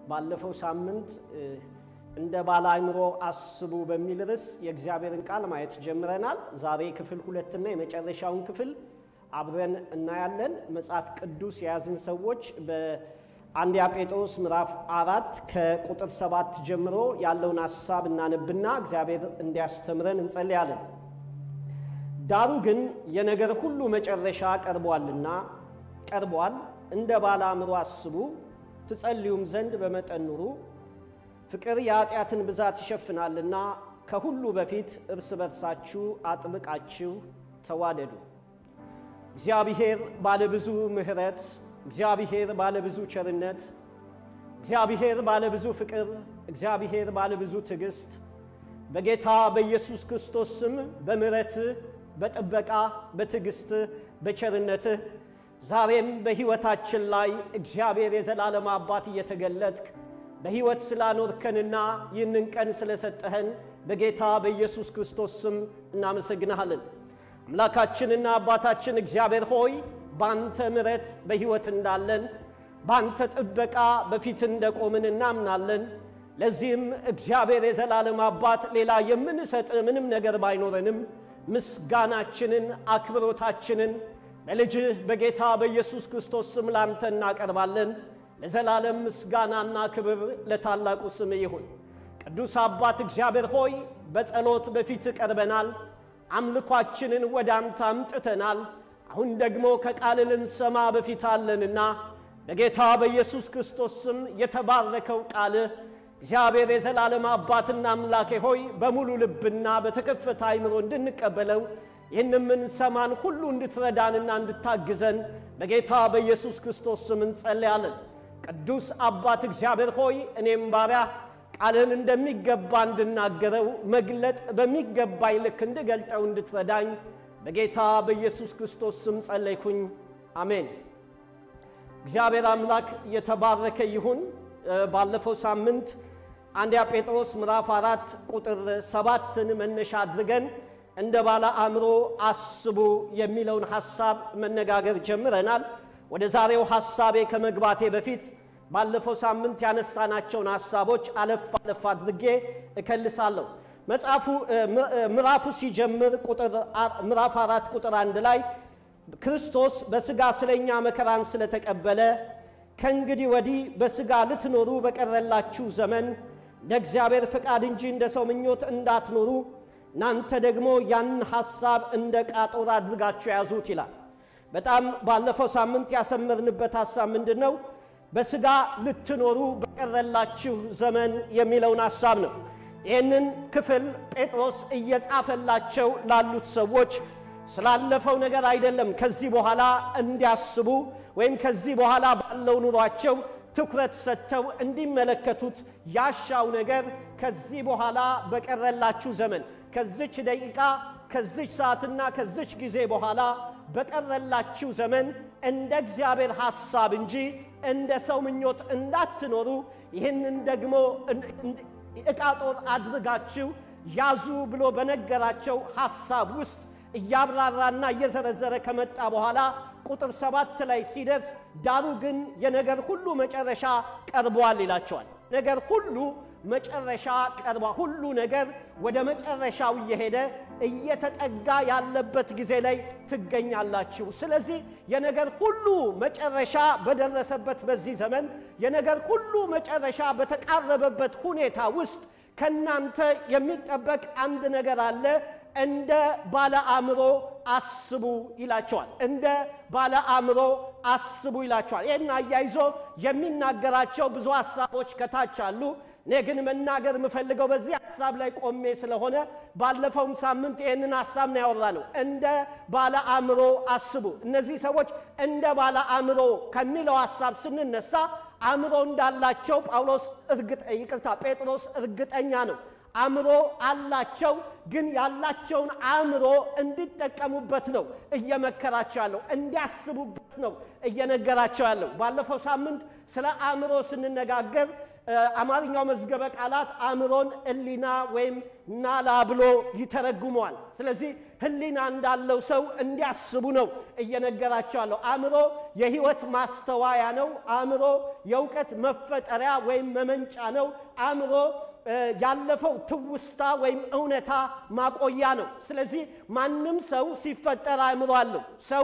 ባለፈው ሳምንት እንደ ባለ አእምሮ አስቡ በሚል ርዕስ የእግዚአብሔርን ቃል ማየት ጀምረናል። ዛሬ ክፍል ሁለትና የመጨረሻውን ክፍል አብረን እናያለን። መጽሐፍ ቅዱስ የያዝን ሰዎች በአንደኛ ጴጥሮስ ምዕራፍ አራት ከቁጥር ሰባት ጀምሮ ያለውን ሐሳብ እናነብና እግዚአብሔር እንዲያስተምረን እንጸልያለን። ዳሩ ግን የነገር ሁሉ መጨረሻ ቀርቧልና ቀርቧል። እንደ ባለ አእምሮ አስቡ፣ ትጸልዩም ዘንድ በመጠን ኑሩ። ፍቅር የኃጢአትን ብዛት ይሸፍናልና ከሁሉ በፊት እርስ በርሳችሁ አጥብቃችሁ ተዋደዱ። እግዚአብሔር ባለብዙ ምሕረት፣ እግዚአብሔር ባለብዙ ቸርነት፣ እግዚአብሔር ባለብዙ ፍቅር፣ እግዚአብሔር ባለብዙ ትዕግሥት በጌታ በኢየሱስ ክርስቶስ ስም በምሕረትህ በጥበቃ በትዕግሥትህ በቸርነትህ ዛሬም በሕይወታችን ላይ እግዚአብሔር የዘላለም አባት እየተገለጥክ በሕይወት ስላኖርከንና ይህንን ቀን ስለሰጠኸን በጌታ በኢየሱስ ክርስቶስ ስም እናመሰግንሃለን። አምላካችንና አባታችን እግዚአብሔር ሆይ በአንተ ምሕረት በሕይወት እንዳለን በአንተ ጥበቃ በፊት እንደቆምን እናምናለን። ለዚህም እግዚአብሔር የዘላለም አባት ሌላ የምንሰጥ ምንም ነገር ባይኖረንም ምስጋናችንን አክብሮታችንን በልጅህ በጌታ በኢየሱስ ክርስቶስ ስም ላንተ እናቀርባለን። ለዘላለም ምስጋናና ክብር ለታላቁ ስም ይሁን። ቅዱስ አባት እግዚአብሔር ሆይ በጸሎት በፊት ቀርበናል። አምልኳችንን ወደ አንተ አምጥተናል። አሁን ደግሞ ከቃል ልንሰማ በፊት አለንና በጌታ በኢየሱስ ክርስቶስ ስም የተባረከው ቃልህ እግዚአብሔር የዘላለም አባትና አምላኬ ሆይ በሙሉ ልብና በተከፈተ አይምሮ እንድንቀበለው ይህን የምንሰማን ሁሉ እንድትረዳንና እንድታግዘን በጌታ በኢየሱስ ክርስቶስ ስም እንጸልያለን። ቅዱስ አባት እግዚአብሔር ሆይ እኔም ባሪያ ቃልህን እንደሚገባ እንድናገረው መግለጥ በሚገባኝ ልክ እንድገልጠው እንድትረዳኝ በጌታ በኢየሱስ ክርስቶስ ስም ጸለይኩኝ። አሜን። እግዚአብሔር አምላክ የተባረከ ይሁን። ባለፈው ሳምንት አንደኛ ጴጥሮስ ምዕራፍ አራት ቁጥር ሰባትን መነሻ አድርገን እንደ ባለ አእምሮ አስቡ የሚለውን ሐሳብ መነጋገር ጀምረናል። ወደ ዛሬው ሐሳቤ ከመግባቴ በፊት ባለፈው ሳምንት ያነሳናቸውን ሐሳቦች አለፍ አለፍ አድርጌ እከልሳለሁ። መጽሐፉ ምዕራፉ ሲጀምር ምዕራፍ አራት ቁጥር አንድ ላይ ክርስቶስ በሥጋ ስለኛ መከራን ስለተቀበለ ከእንግዲህ ወዲህ በሥጋ ልትኖሩ በቀረላችሁ ዘመን እንደ እግዚአብሔር ፈቃድ እንጂ እንደ ሰው ምኞት እንዳትኖሩ እናንተ ደግሞ ያንን ሐሳብ እንደ ቃጦር አድርጋችሁ ያዙት ይላል። በጣም ባለፈው ሳምንት ያሰመርንበት ሐሳብ ምንድን ነው? በሥጋ ልትኖሩ በቀረላችሁ ዘመን የሚለውን ሐሳብ ነው። ይህንን ክፍል ጴጥሮስ እየጻፈላቸው ላሉት ሰዎች ስላለፈው ነገር አይደለም ከዚህ በኋላ እንዲያስቡ ወይም ከዚህ በኋላ ባለው ኑሯቸው ትኩረት ሰጥተው እንዲመለከቱት ያሻው ነገር ከዚህ በኋላ በቀረላችሁ ዘመን ከዚች ደቂቃ ከዚች ሰዓትና ከዚች ጊዜ በኋላ በቀረላችሁ ዘመን እንደ እግዚአብሔር ሐሳብ እንጂ እንደ ሰው ምኞት እንዳትኖሩ ይህንን ደግሞ ዕቃ ጦር አድርጋችሁ ያዙ ብሎ በነገራቸው ሐሳብ ውስጥ እያብራራና እየዘረዘረ ከመጣ በኋላ ቁጥር ሰባት ላይ ሲደርስ ዳሩ ግን የነገር ሁሉ መጨረሻ ቀርቧል ይላቸዋል። ነገር ሁሉ መጨረሻ ቀርቧ ሁሉ ነገር ወደ መጨረሻው እየሄደ እየተጠጋ ያለበት ጊዜ ላይ ትገኛላችሁ። ስለዚህ የነገር ሁሉ መጨረሻ በደረሰበት በዚህ ዘመን የነገር ሁሉ መጨረሻ በተቃረበበት ሁኔታ ውስጥ ከእናንተ የሚጠበቅ አንድ ነገር አለ። እንደ ባለ አእምሮ አስቡ ይላቸዋል። እንደ ባለ አእምሮ አስቡ ይላቸዋል። ይህን አያይዞ የሚናገራቸው ብዙ ሐሳቦች ከታች አሉ። እኔ ግን መናገር የምፈልገው በዚህ ሐሳብ ላይ ቆሜ ስለሆነ ባለፈውም ሳምንት ይህንን ሐሳብ ነው ያወራ ነው። እንደ ባለ አእምሮ አስቡ። እነዚህ ሰዎች እንደ ባለ አእምሮ ከሚለው ሐሳብ ስንነሳ አእምሮ እንዳላቸው ጳውሎስ እርግጥ ይቅርታ ጴጥሮስ እርግጠኛ ነው። አእምሮ አላቸው፣ ግን ያላቸውን አእምሮ እንዲጠቀሙበት ነው እየመከራቸው ያለው፣ እንዲያስቡበት ነው እየነገራቸው ያለው። ባለፈው ሳምንት ስለ አእምሮ ስንነጋገር አማርኛው መዝገበ ቃላት አእምሮን ሕሊና ወይም ናላ ብሎ ይተረጉመዋል። ስለዚህ ሕሊና እንዳለው ሰው እንዲያስቡ ነው እየነገራቸው ያለው። አእምሮ የህይወት ማስተዋያ ነው። አእምሮ የእውቀት መፈጠሪያ ወይም መመንጫ ነው። አእምሮ ያለፈው ትውስታ ወይም እውነታ ማቆያ ነው። ስለዚህ ማንም ሰው ሲፈጠር አእምሮ አለው። ሰው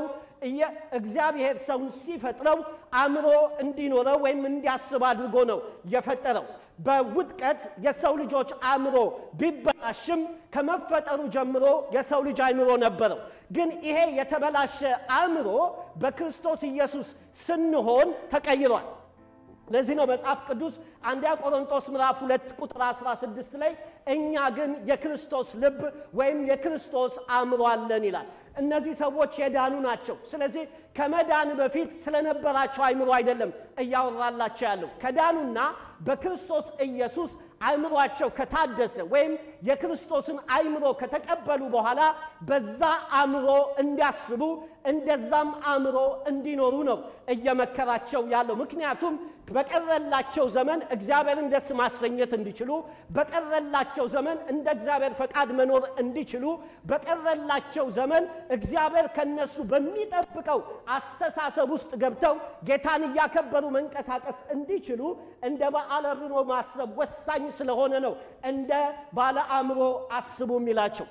እግዚአብሔር ሰውን ሲፈጥረው አእምሮ እንዲኖረው ወይም እንዲያስብ አድርጎ ነው የፈጠረው። በውድቀት የሰው ልጆች አእምሮ ቢበላሽም ከመፈጠሩ ጀምሮ የሰው ልጅ አእምሮ ነበረው። ግን ይሄ የተበላሸ አእምሮ በክርስቶስ ኢየሱስ ስንሆን ተቀይሯል። ለዚህ ነው መጽሐፍ ቅዱስ አንደኛ ቆሮንቶስ ምዕራፍ ሁለት ቁጥር 16 ላይ እኛ ግን የክርስቶስ ልብ ወይም የክርስቶስ አእምሮ አለን ይላል። እነዚህ ሰዎች የዳኑ ናቸው። ስለዚህ ከመዳን በፊት ስለነበራቸው አእምሮ አይደለም እያወራላቸው ያለው ከዳኑና በክርስቶስ ኢየሱስ አእምሯቸው ከታደሰ ወይም የክርስቶስን አእምሮ ከተቀበሉ በኋላ በዛ አእምሮ እንዲያስቡ እንደዛም አእምሮ እንዲኖሩ ነው እየመከራቸው ያለው። ምክንያቱም በቀረላቸው ዘመን እግዚአብሔርን ደስ ማሰኘት እንዲችሉ፣ በቀረላቸው ዘመን እንደ እግዚአብሔር ፈቃድ መኖር እንዲችሉ፣ በቀረላቸው ዘመን እግዚአብሔር ከነሱ በሚጠብቀው አስተሳሰብ ውስጥ ገብተው ጌታን እያከበሩ መንቀሳቀስ እንዲችሉ እንደ በዓለ ርዕሮ ማሰብ ወሳኝ ስለሆነ ነው እንደ ባለ አእምሮ አስቡ የሚላቸው።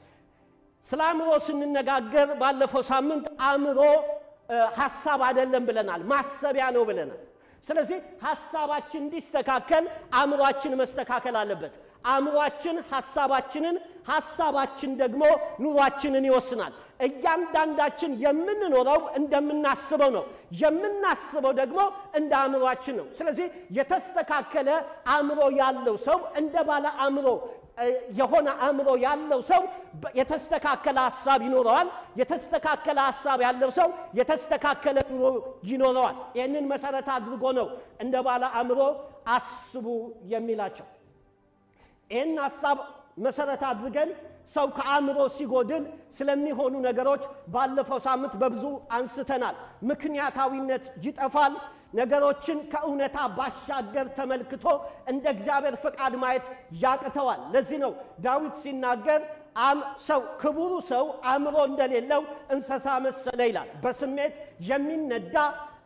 ስለ አእምሮ ስንነጋገር ባለፈው ሳምንት አእምሮ ሀሳብ አይደለም ብለናል፣ ማሰቢያ ነው ብለናል። ስለዚህ ሀሳባችን እንዲስተካከል አእምሯችን መስተካከል አለበት። አእምሯችን ሀሳባችንን፣ ሀሳባችን ደግሞ ኑሯችንን ይወስናል። እያንዳንዳችን የምንኖረው እንደምናስበው ነው። የምናስበው ደግሞ እንደ አእምሯችን ነው። ስለዚህ የተስተካከለ አእምሮ ያለው ሰው እንደ ባለ አእምሮ የሆነ አእምሮ ያለው ሰው የተስተካከለ ሀሳብ ይኖረዋል። የተስተካከለ ሀሳብ ያለው ሰው የተስተካከለ ኑሮ ይኖረዋል። ይህንን መሰረት አድርጎ ነው እንደ ባለ አእምሮ አስቡ የሚላቸው። ይህን ሀሳብ መሰረት አድርገን ሰው ከአእምሮ ሲጎድል ስለሚሆኑ ነገሮች ባለፈው ሳምንት በብዙ አንስተናል። ምክንያታዊነት ይጠፋል። ነገሮችን ከእውነታ ባሻገር ተመልክቶ እንደ እግዚአብሔር ፈቃድ ማየት ያቅተዋል። ለዚህ ነው ዳዊት ሲናገር ሰው ክቡሩ ሰው አእምሮ እንደሌለው እንስሳ መሰለ ይላል። በስሜት የሚነዳ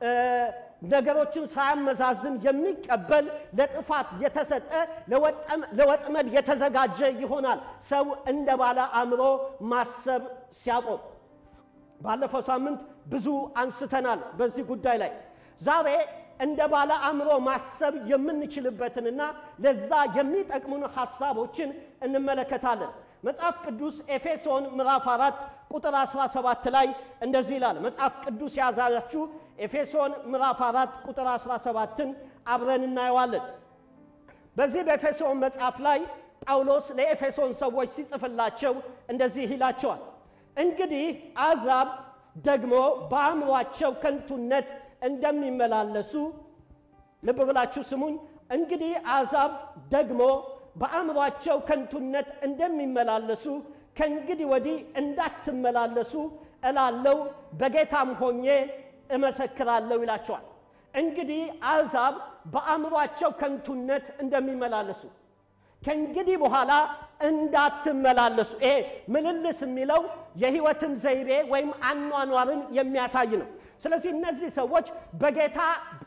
ነገሮችን ሳያመዛዝን የሚቀበል ለጥፋት የተሰጠ ለወጥመድ የተዘጋጀ ይሆናል ሰው እንደ ባለ አእምሮ ማሰብ ሲያቆም። ባለፈው ሳምንት ብዙ አንስተናል በዚህ ጉዳይ ላይ። ዛሬ እንደ ባለ አእምሮ ማሰብ የምንችልበትንና ለዛ የሚጠቅሙን ሐሳቦችን እንመለከታለን። መጽሐፍ ቅዱስ ኤፌሶን ምዕራፍ 4 ቁጥር 17 ላይ እንደዚህ ይላል። መጽሐፍ ቅዱስ የያዛችሁ ኤፌሶን ምዕራፍ 4 ቁጥር 17ን አብረን እናየዋለን። በዚህ በኤፌሶን መጽሐፍ ላይ ጳውሎስ ለኤፌሶን ሰዎች ሲጽፍላቸው እንደዚህ ይላቸዋል። እንግዲህ አሕዛብ ደግሞ በአእምሯቸው ከንቱነት እንደሚመላለሱ ልብ ብላችሁ ስሙኝ። እንግዲህ አሕዛብ ደግሞ በአእምሯቸው ከንቱነት እንደሚመላለሱ ከእንግዲህ ወዲህ እንዳትመላለሱ እላለው በጌታም ሆኜ እመሰክራለሁ ይላቸዋል። እንግዲህ አሕዛብ በአእምሯቸው ከንቱነት እንደሚመላለሱ ከእንግዲህ በኋላ እንዳትመላለሱ። ይሄ ምልልስ የሚለው የሕይወትን ዘይቤ ወይም አኗኗርን የሚያሳይ ነው። ስለዚህ እነዚህ ሰዎች በጌታ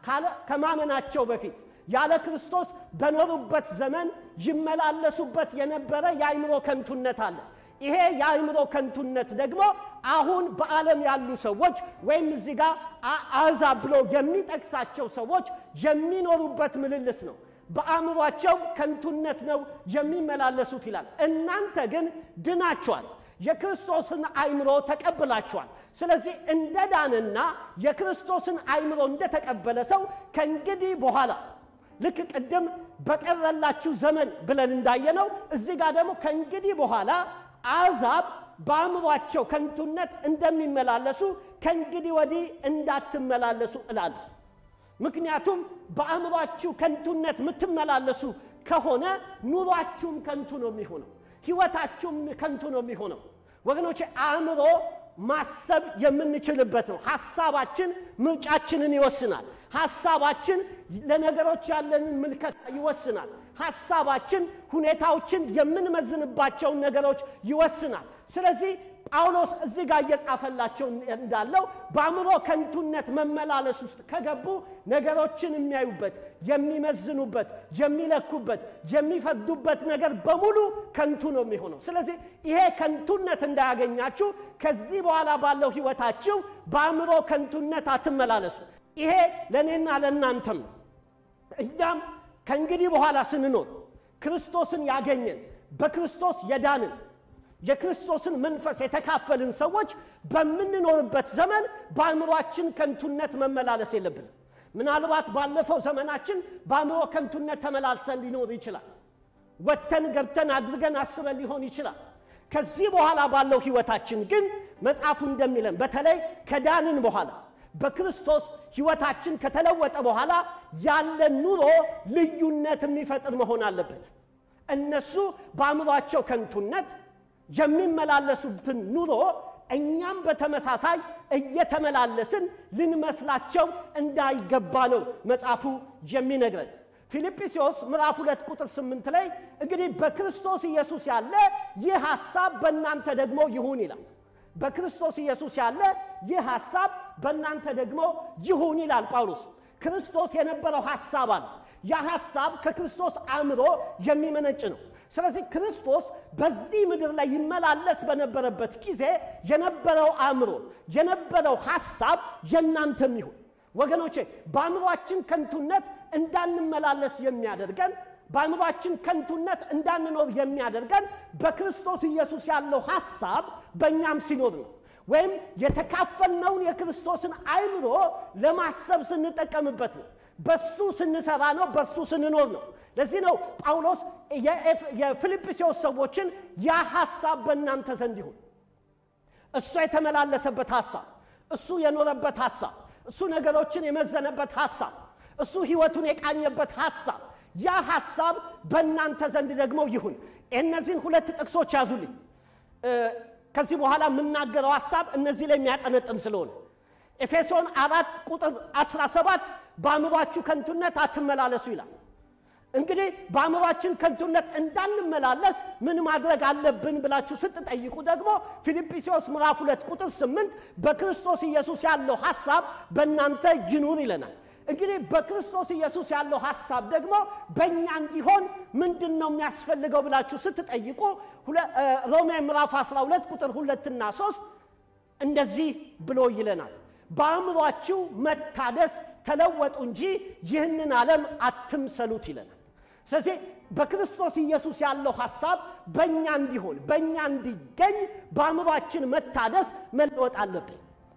ከማመናቸው በፊት ያለ ክርስቶስ በኖሩበት ዘመን ይመላለሱበት የነበረ የአእምሮ ከንቱነት አለ። ይሄ የአእምሮ ከንቱነት ደግሞ አሁን በዓለም ያሉ ሰዎች ወይም እዚህ ጋር አሕዛብ ብሎ የሚጠቅሳቸው ሰዎች የሚኖሩበት ምልልስ ነው። በአእምሯቸው ከንቱነት ነው የሚመላለሱት ይላል። እናንተ ግን ድናችኋል፣ የክርስቶስን አእምሮ ተቀብላችኋል። ስለዚህ እንደ ዳንና የክርስቶስን አእምሮ እንደተቀበለ ሰው ከእንግዲህ በኋላ ልክ ቅድም በቀረላችሁ ዘመን ብለን እንዳየነው እዚህ ጋር ደግሞ ከእንግዲህ በኋላ አሕዛብ በአእምሯቸው ከንቱነት እንደሚመላለሱ ከእንግዲህ ወዲህ እንዳትመላለሱ እላለሁ። ምክንያቱም በአእምሯችሁ ከንቱነት የምትመላለሱ ከሆነ ኑሯችሁም ከንቱ ነው የሚሆነው፣ ሕይወታችሁም ከንቱ ነው የሚሆነው። ወገኖች አእምሮ ማሰብ የምንችልበት ነው። ሐሳባችን ምርጫችንን ይወስናል። ሐሳባችን ለነገሮች ያለንን ምልከታ ይወስናል። ሐሳባችን ሁኔታዎችን የምንመዝንባቸውን ነገሮች ይወስናል። ስለዚህ ጳውሎስ እዚህ ጋር እየጻፈላቸው እንዳለው በአእምሮ ከንቱነት መመላለስ ውስጥ ከገቡ ነገሮችን የሚያዩበት፣ የሚመዝኑበት፣ የሚለኩበት፣ የሚፈርዱበት ነገር በሙሉ ከንቱ ነው የሚሆነው። ስለዚህ ይሄ ከንቱነት እንዳያገኛችሁ ከዚህ በኋላ ባለው ሕይወታችሁ በአእምሮ ከንቱነት አትመላለሱ። ይሄ ለእኔና ለእናንተም ነው። እኛም ከእንግዲህ በኋላ ስንኖር ክርስቶስን ያገኘን በክርስቶስ የዳንን የክርስቶስን መንፈስ የተካፈልን ሰዎች በምንኖርበት ዘመን በአእምሯችን ከንቱነት መመላለስ የለብንም። ምናልባት ባለፈው ዘመናችን በአእምሮ ከንቱነት ተመላልሰን ሊኖር ይችላል። ወጥተን ገብተን አድርገን አስበን ሊሆን ይችላል። ከዚህ በኋላ ባለው ሕይወታችን ግን መጽሐፉ እንደሚለን በተለይ ከዳንን በኋላ በክርስቶስ ሕይወታችን ከተለወጠ በኋላ ያለን ኑሮ ልዩነት የሚፈጥር መሆን አለበት። እነሱ በአእምሯቸው ከንቱነት የሚመላለሱትን ኑሮ እኛም በተመሳሳይ እየተመላለስን ልንመስላቸው እንዳይገባ ነው መጽሐፉ የሚነግረን። ፊልጵስዩስ ምዕራፍ ሁለት ቁጥር ስምንት ላይ እንግዲህ በክርስቶስ ኢየሱስ ያለ ይህ ሐሳብ በእናንተ ደግሞ ይሁን ይላል። በክርስቶስ ኢየሱስ ያለ ይህ ሐሳብ በእናንተ ደግሞ ይሁን ይላል ጳውሎስ። ክርስቶስ የነበረው ሐሳብ አለ። ያ ሐሳብ ከክርስቶስ አእምሮ የሚመነጭ ነው። ስለዚህ ክርስቶስ በዚህ ምድር ላይ ይመላለስ በነበረበት ጊዜ የነበረው አእምሮ የነበረው ሐሳብ የእናንተም ይሁን። ወገኖቼ በአእምሯችን ከንቱነት እንዳንመላለስ የሚያደርገን በአእምሯችን ከንቱነት እንዳንኖር የሚያደርገን በክርስቶስ ኢየሱስ ያለው ሐሳብ በእኛም ሲኖር ነው። ወይም የተካፈልነውን የክርስቶስን አእምሮ ለማሰብ ስንጠቀምበት ነው። በሱ ስንሰራ ነው። በሱ ስንኖር ነው። ለዚህ ነው ጳውሎስ የፊልጵስዩስ ሰዎችን ያ ሐሳብ በእናንተ ዘንድ ይሁን። እሱ የተመላለሰበት ሐሳብ፣ እሱ የኖረበት ሐሳብ፣ እሱ ነገሮችን የመዘነበት ሐሳብ፣ እሱ ሕይወቱን የቃኘበት ሐሳብ ያ ሐሳብ በእናንተ ዘንድ ደግሞ ይሁን። እነዚህን ሁለት ጥቅሶች ያዙልኝ። ከዚህ በኋላ የምናገረው ሐሳብ እነዚህ ላይ የሚያጠነጥን ስለሆነ ኤፌሶን አራት ቁጥር 17 በአእምሯችሁ ከንቱነት አትመላለሱ ይላል። እንግዲህ በአእምሯችን ከንቱነት እንዳንመላለስ ምን ማድረግ አለብን ብላችሁ ስትጠይቁ ደግሞ ፊልጵስዩስ ምዕራፍ ሁለት ቁጥር ስምንት በክርስቶስ ኢየሱስ ያለው ሐሳብ በእናንተ ይኑር ይለናል። እንግዲህ በክርስቶስ ኢየሱስ ያለው ሐሳብ ደግሞ በእኛ እንዲሆን ምንድን ነው የሚያስፈልገው ብላችሁ ስትጠይቁ ሮሜ ምዕራፍ 12 ቁጥር ሁለትና ሶስት እንደዚህ ብሎ ይለናል በአእምሯችሁ መታደስ ተለወጡ እንጂ ይህንን ዓለም አትምሰሉት ይለናል። ስለዚህ በክርስቶስ ኢየሱስ ያለው ሐሳብ በእኛ እንዲሆን በእኛ እንዲገኝ በአእምሯችን መታደስ መለወጥ አለብን።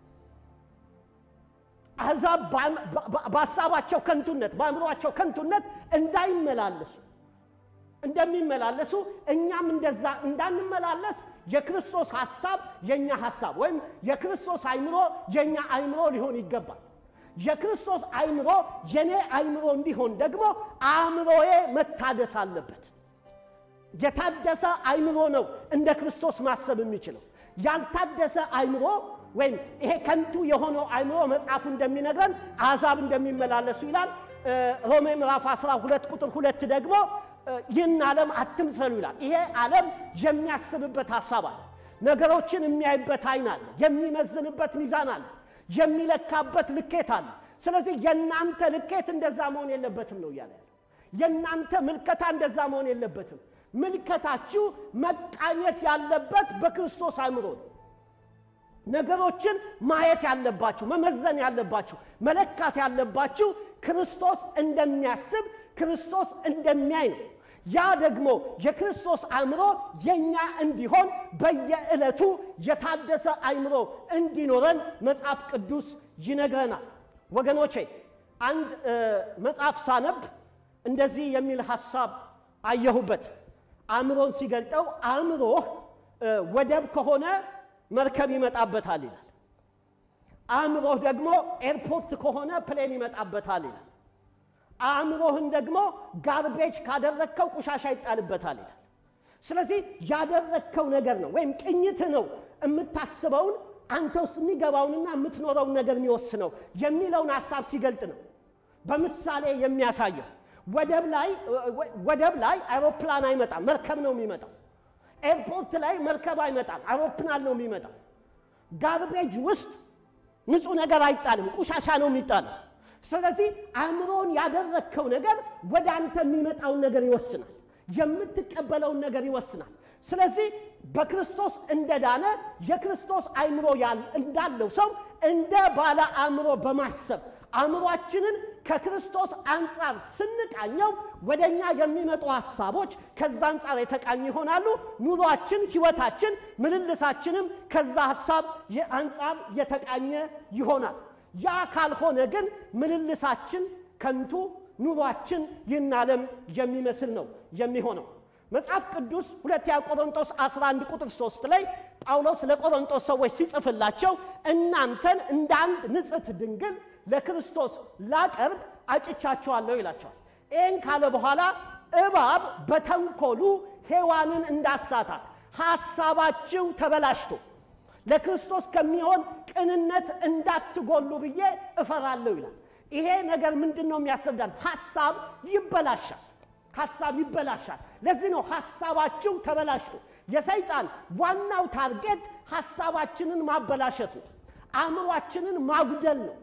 አሕዛብ በሐሳባቸው ከንቱነት በአእምሯቸው ከንቱነት እንዳይመላለሱ እንደሚመላለሱ እኛም እንደዛ እንዳንመላለስ የክርስቶስ ሐሳብ የእኛ ሐሳብ ወይም የክርስቶስ አእምሮ የእኛ አእምሮ ሊሆን ይገባል። የክርስቶስ አእምሮ የኔ አእምሮ እንዲሆን ደግሞ አእምሮዬ መታደስ አለበት። የታደሰ አእምሮ ነው እንደ ክርስቶስ ማሰብ የሚችለው። ያልታደሰ አእምሮ ወይም ይሄ ከንቱ የሆነው አእምሮ መጽሐፉ እንደሚነግረን አሕዛብ እንደሚመላለሱ ይላል። ሮሜ ምዕራፍ 12 ቁጥር ሁለት ደግሞ ይህን ዓለም አትምሰሉ ይላል። ይሄ ዓለም የሚያስብበት ሐሳብ አለ። ነገሮችን የሚያይበት አይን አለ። የሚመዝንበት ሚዛን አለ። የሚለካበት ልኬት አለ። ስለዚህ የእናንተ ልኬት እንደዛ መሆን የለበትም ነው እያለ ያለው። የእናንተ ምልከታ እንደዛ መሆን የለበትም። ምልከታችሁ መቃኘት ያለበት በክርስቶስ አእምሮ ነው። ነገሮችን ማየት ያለባችሁ፣ መመዘን ያለባችሁ፣ መለካት ያለባችሁ ክርስቶስ እንደሚያስብ ክርስቶስ እንደሚያይ ነው። ያ ደግሞ የክርስቶስ አእምሮ የእኛ እንዲሆን በየዕለቱ የታደሰ አእምሮ እንዲኖረን መጽሐፍ ቅዱስ ይነግረናል። ወገኖቼ አንድ መጽሐፍ ሳነብ እንደዚህ የሚል ሐሳብ አየሁበት። አእምሮን ሲገልጠው አእምሮህ ወደብ ከሆነ መርከብ ይመጣበታል ይላል። አእምሮህ ደግሞ ኤርፖርት ከሆነ ፕሌን ይመጣበታል ይላል። አእምሮህን ደግሞ ጋርቤጅ ካደረግከው ቆሻሻ ይጣልበታል ይላል። ስለዚህ ያደረግከው ነገር ነው ወይም ቅኝት ነው የምታስበውን አንተ ውስጥ የሚገባውንና የምትኖረውን ነገር የሚወስነው የሚለውን ሀሳብ ሲገልጥ ነው በምሳሌ የሚያሳየው። ወደብ ላይ ወደብ ላይ አውሮፕላን አይመጣም፣ መርከብ ነው የሚመጣው። ኤርፖርት ላይ መርከብ አይመጣም፣ አውሮፕላን ነው የሚመጣው። ጋርቤጅ ውስጥ ንጹህ ነገር አይጣልም፣ ቆሻሻ ነው የሚጣለው። ስለዚህ አእምሮን ያደረግከው ነገር ወደ አንተ የሚመጣውን ነገር ይወስናል፣ የምትቀበለውን ነገር ይወስናል። ስለዚህ በክርስቶስ እንደዳነ የክርስቶስ አእምሮ እንዳለው ሰው እንደ ባለ አእምሮ በማሰብ አእምሯችንን ከክርስቶስ አንጻር ስንቃኘው ወደ እኛ የሚመጡ ሀሳቦች ከዛ አንጻር የተቃኙ ይሆናሉ። ኑሯችን፣ ህይወታችን፣ ምልልሳችንም ከዛ ሀሳብ አንጻር የተቃኘ ይሆናል። ያ ካልሆነ ግን ምልልሳችን ከንቱ፣ ኑሯችን ይህን ዓለም የሚመስል ነው የሚሆነው። መጽሐፍ ቅዱስ ሁለተኛ ቆሮንቶስ 11 ቁጥር 3 ላይ ጳውሎስ ለቆሮንቶስ ሰዎች ሲጽፍላቸው እናንተን እንደ አንድ ንጽሕት ድንግል ለክርስቶስ ላቀርብ አጭቻችኋለሁ ይላቸዋል። ይህን ካለ በኋላ እባብ በተንኮሉ ሔዋንን እንዳሳታት ሐሳባችሁ ተበላሽቶ ለክርስቶስ ከሚሆን ቅንነት እንዳትጎሉ ብዬ እፈራለሁ ይላል። ይሄ ነገር ምንድን ነው የሚያስረዳን? ሐሳብ ይበላሻል። ሐሳብ ይበላሻል። ለዚህ ነው ሐሳባችሁ ተበላሽቶ። የሰይጣን ዋናው ታርጌት ሐሳባችንን ማበላሸት ነው፣ አእምሯችንን ማጉደል ነው።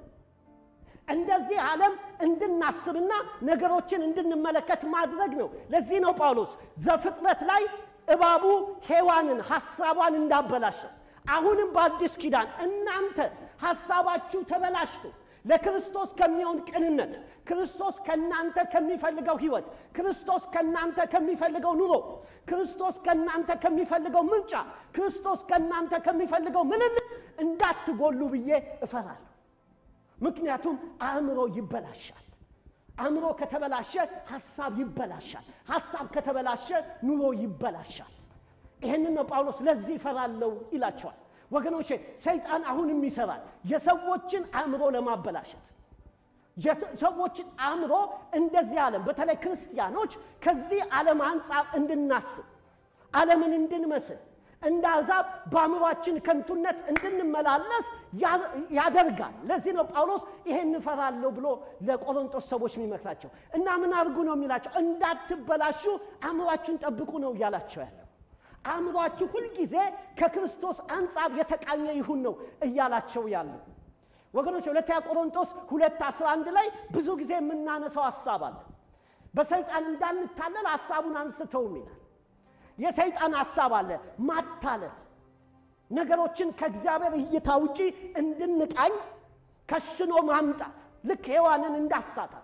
እንደዚህ ዓለም እንድናስብና ነገሮችን እንድንመለከት ማድረግ ነው። ለዚህ ነው ጳውሎስ ዘፍጥረት ላይ እባቡ ሔዋንን ሐሳቧን እንዳበላሸ አሁንም በአዲስ ኪዳን እናንተ ሐሳባችሁ ተበላሽቶ ለክርስቶስ ከሚሆን ቅንነት፣ ክርስቶስ ከእናንተ ከሚፈልገው ሕይወት፣ ክርስቶስ ከእናንተ ከሚፈልገው ኑሮ፣ ክርስቶስ ከእናንተ ከሚፈልገው ምርጫ፣ ክርስቶስ ከእናንተ ከሚፈልገው ምልልት እንዳትጎሉ ብዬ እፈራለሁ። ምክንያቱም አእምሮ ይበላሻል። አእምሮ ከተበላሸ ሐሳብ ይበላሻል። ሐሳብ ከተበላሸ ኑሮ ይበላሻል። ይህንን ነው ጳውሎስ ለዚህ እፈራለሁ ይላቸዋል። ወገኖቼ ሰይጣን አሁንም ይሰራል የሰዎችን አእምሮ ለማበላሸት የሰዎችን አእምሮ እንደዚህ ዓለም በተለይ ክርስቲያኖች ከዚህ ዓለም አንጻር እንድናስብ ዓለምን እንድንመስል እንደ አሕዛብ በአእምሯችን ከንቱነት እንድንመላለስ ያደርጋል። ለዚህ ነው ጳውሎስ ይሄን እፈራለሁ ብሎ ለቆሮንቶስ ሰዎች የሚመክራቸው እና ምን አድርጉ ነው የሚላቸው? እንዳትበላሹ አእምሯችሁን ጠብቁ ነው እያላቸው ያለው። አእምሯችሁ ሁልጊዜ ከክርስቶስ አንጻር የተቃኘ ይሁን ነው እያላቸው ያለው። ወገኖች ሁለተኛ ቆሮንቶስ ሁለት አስራ አንድ ላይ ብዙ ጊዜ የምናነሳው ሀሳብ አለ። በሰይጣን እንዳንታለል ሀሳቡን አንስተውም ይላል። የሰይጣን ሀሳብ አለ ማታለል፣ ነገሮችን ከእግዚአብሔር እይታ ውጪ እንድንቃኝ ከሽኖ ማምጣት፣ ልክ ሔዋንን እንዳሳታት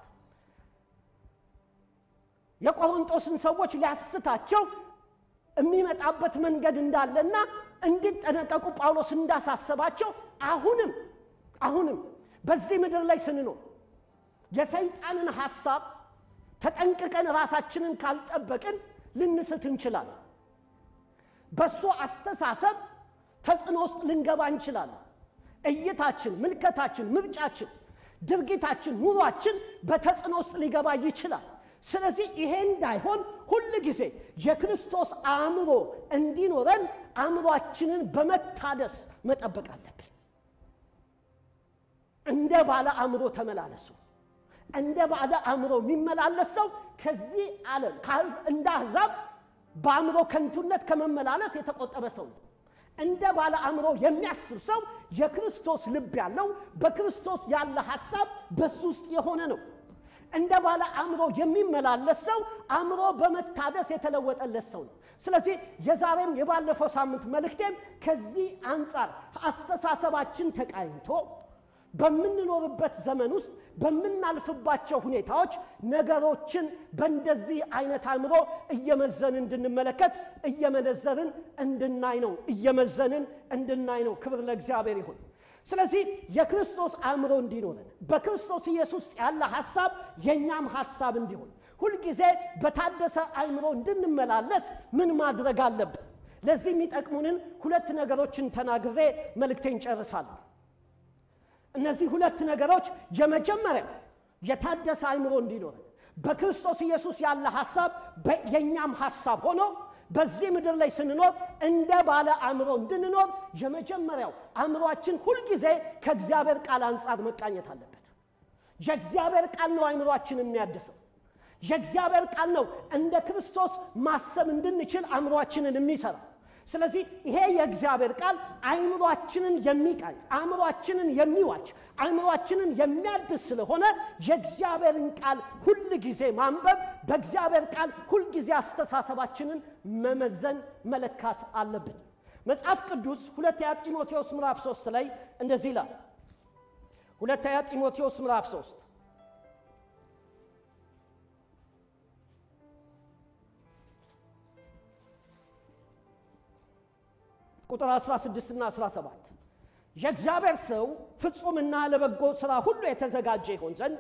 የቆሮንቶስን ሰዎች ሊያስታቸው የሚመጣበት መንገድ እንዳለና እንዲጠነቀቁ ጳውሎስ እንዳሳሰባቸው አሁንም አሁንም በዚህ ምድር ላይ ስንኖር የሰይጣንን ሐሳብ ተጠንቅቀን ራሳችንን ካልጠበቅን ልንስት እንችላለን። በእሱ አስተሳሰብ ተጽዕኖ ውስጥ ልንገባ እንችላለን። እይታችን፣ ምልከታችን፣ ምርጫችን፣ ድርጊታችን፣ ኑሯችን በተጽዕኖ ውስጥ ሊገባ ይችላል። ስለዚህ ይሄ እንዳይሆን ሁል ጊዜ የክርስቶስ አእምሮ እንዲኖረን አእምሯችንን በመታደስ መጠበቅ አለብን። እንደ ባለ አእምሮ ተመላለሱ። እንደ ባለ አእምሮ የሚመላለስ ሰው ከዚህ ዓለም እንደ አሕዛብ በአእምሮ ከንቱነት ከመመላለስ የተቆጠበ ሰው ነው። እንደ ባለ አእምሮ የሚያስብ ሰው የክርስቶስ ልብ ያለው በክርስቶስ ያለ ሐሳብ በሱ ውስጥ የሆነ ነው። እንደ ባለ አእምሮ የሚመላለስ ሰው አእምሮ በመታደስ የተለወጠለት ሰው ነው። ስለዚህ የዛሬም የባለፈው ሳምንት መልእክቴም ከዚህ አንጻር አስተሳሰባችን ተቃኝቶ በምንኖርበት ዘመን ውስጥ በምናልፍባቸው ሁኔታዎች ነገሮችን በእንደዚህ አይነት አእምሮ እየመዘንን እንድንመለከት እየመነዘርን እንድናይ ነው። እየመዘንን እንድናይ ነው። ክብር ለእግዚአብሔር ይሁን። ስለዚህ የክርስቶስ አእምሮ እንዲኖረን በክርስቶስ ኢየሱስ ውስጥ ያለ ሐሳብ የእኛም ሐሳብ እንዲሆን ሁልጊዜ በታደሰ አእምሮ እንድንመላለስ ምን ማድረግ አለብን? ለዚህ የሚጠቅሙንን ሁለት ነገሮችን ተናግሬ መልእክቴን ጨርሳለሁ። እነዚህ ሁለት ነገሮች የመጀመሪያ የታደሰ አእምሮ እንዲኖረን በክርስቶስ ኢየሱስ ያለ ሐሳብ የእኛም ሐሳብ ሆኖ በዚህ ምድር ላይ ስንኖር እንደ ባለ አእምሮ እንድንኖር የመጀመሪያው አእምሯችን ሁልጊዜ ከእግዚአብሔር ቃል አንጻር መቃኘት አለበት። የእግዚአብሔር ቃል ነው አእምሯችን የሚያድሰው። የእግዚአብሔር ቃል ነው እንደ ክርስቶስ ማሰብ እንድንችል አእምሯችንን የሚሰራ። ስለዚህ ይሄ የእግዚአብሔር ቃል አእምሯችንን የሚቃኝ አእምሯችንን የሚዋች አእምሯችንን የሚያድስ ስለሆነ የእግዚአብሔርን ቃል ሁል ጊዜ ማንበብ በእግዚአብሔር ቃል ሁልጊዜ አስተሳሰባችንን መመዘን መለካት አለብን። መጽሐፍ ቅዱስ ሁለተኛ ጢሞቴዎስ ምዕራፍ 3 ላይ እንደዚህ ይላል። ሁለተኛ ጢሞቴዎስ ምዕራፍ 3 ቁጥር 16 እና 17 የእግዚአብሔር ሰው ፍጹምና ለበጎ ሥራ ሁሉ የተዘጋጀ ይሆን ዘንድ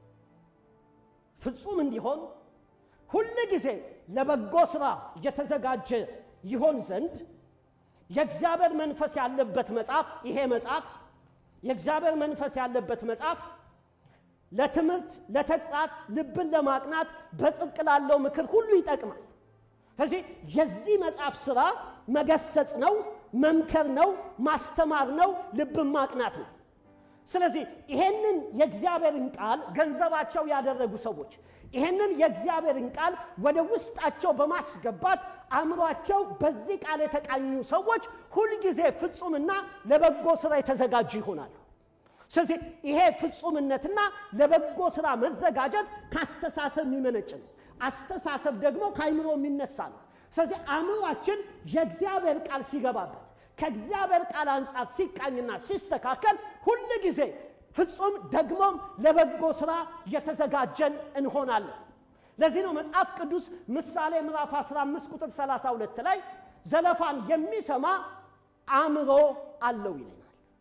ፍጹም እንዲሆን ሁል ጊዜ ለበጎ ሥራ የተዘጋጀ ይሆን ዘንድ የእግዚአብሔር መንፈስ ያለበት መጽሐፍ ይሄ መጽሐፍ የእግዚአብሔር መንፈስ ያለበት መጽሐፍ ለትምህርት፣ ለተግሣጽ፣ ልብን ለማቅናት በጽድቅ ላለው ምክር ሁሉ ይጠቅማል። ስለዚህ የዚህ መጽሐፍ ሥራ መገሰጽ ነው፣ መምከር ነው፣ ማስተማር ነው፣ ልብን ማቅናት ነው። ስለዚህ ይሄንን የእግዚአብሔርን ቃል ገንዘባቸው ያደረጉ ሰዎች ይሄንን የእግዚአብሔርን ቃል ወደ ውስጣቸው በማስገባት አእምሯቸው በዚህ ቃል የተቃኙ ሰዎች ሁልጊዜ ፍጹምና ለበጎ ሥራ የተዘጋጁ ይሆናሉ። ስለዚህ ይሄ ፍጹምነትና ለበጎ ሥራ መዘጋጀት ከአስተሳሰብ የሚመነጭ ነው። አስተሳሰብ ደግሞ ከአይምሮ የሚነሳ ነው። ስለዚህ አእምሯችን የእግዚአብሔር ቃል ሲገባበት ከእግዚአብሔር ቃል አንጻር ሲቃኝና ሲስተካከል ሁል ጊዜ ፍጹም ደግሞም ለበጎ ሥራ የተዘጋጀን እንሆናለን። ለዚህ ነው መጽሐፍ ቅዱስ ምሳሌ ምዕራፍ 15 ቁጥር 32 ላይ ዘለፋን የሚሰማ አእምሮ አለው ይለናል፣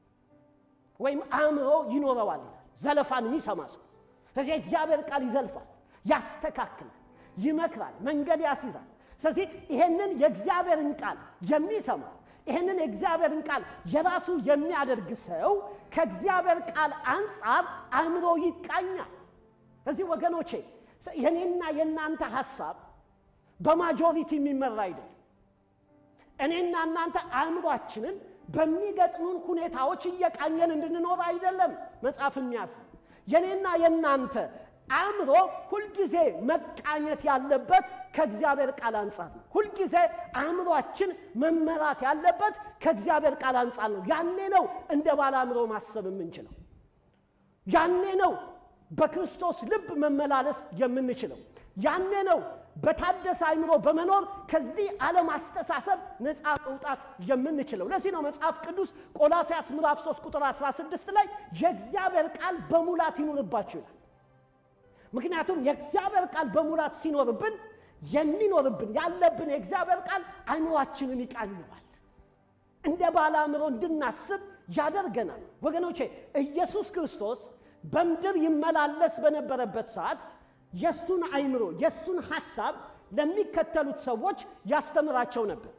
ወይም አእምሮ ይኖረዋል ይላል። ዘለፋን የሚሰማ ሰው ስለዚህ የእግዚአብሔር ቃል ይዘልፋል፣ ያስተካክላል፣ ይመክራል፣ መንገድ ያስይዛል። ስለዚህ ይሄንን የእግዚአብሔርን ቃል የሚሰማ ይህንን የእግዚአብሔርን ቃል የራሱ የሚያደርግ ሰው ከእግዚአብሔር ቃል አንጻር አእምሮ ይቃኛል። እዚህ ወገኖቼ የኔና የእናንተ ሐሳብ በማጆሪቲ የሚመራ አይደለም። እኔና እናንተ አእምሯችንን በሚገጥሙን ሁኔታዎች እየቃኘን እንድንኖር አይደለም መጽሐፍ የሚያስብ የኔና የእናንተ አእምሮ ሁልጊዜ መቃኘት ያለበት ከእግዚአብሔር ቃል አንጻር ነው። ሁልጊዜ አእምሯችን መመራት ያለበት ከእግዚአብሔር ቃል አንጻር ነው። ያኔ ነው እንደ ባለ አእምሮ ማሰብ የምንችለው። ያኔ ነው በክርስቶስ ልብ መመላለስ የምንችለው። ያኔ ነው በታደሰ አእምሮ በመኖር ከዚህ ዓለም አስተሳሰብ ነፃ መውጣት የምንችለው። ለዚህ ነው መጽሐፍ ቅዱስ ቆላስያስ ምዕራፍ 3 ቁጥር 16 ላይ የእግዚአብሔር ቃል በሙላት ይኑርባችሁ ይላል። ምክንያቱም የእግዚአብሔር ቃል በሙላት ሲኖርብን የሚኖርብን ያለብን የእግዚአብሔር ቃል አእምሯችንን ይቃኘዋል። እንደ ባለ አእምሮ እንድናስብ ያደርገናል። ወገኖቼ ኢየሱስ ክርስቶስ በምድር ይመላለስ በነበረበት ሰዓት የእሱን አእምሮ የእሱን ሐሳብ ለሚከተሉት ሰዎች ያስተምራቸው ነበር።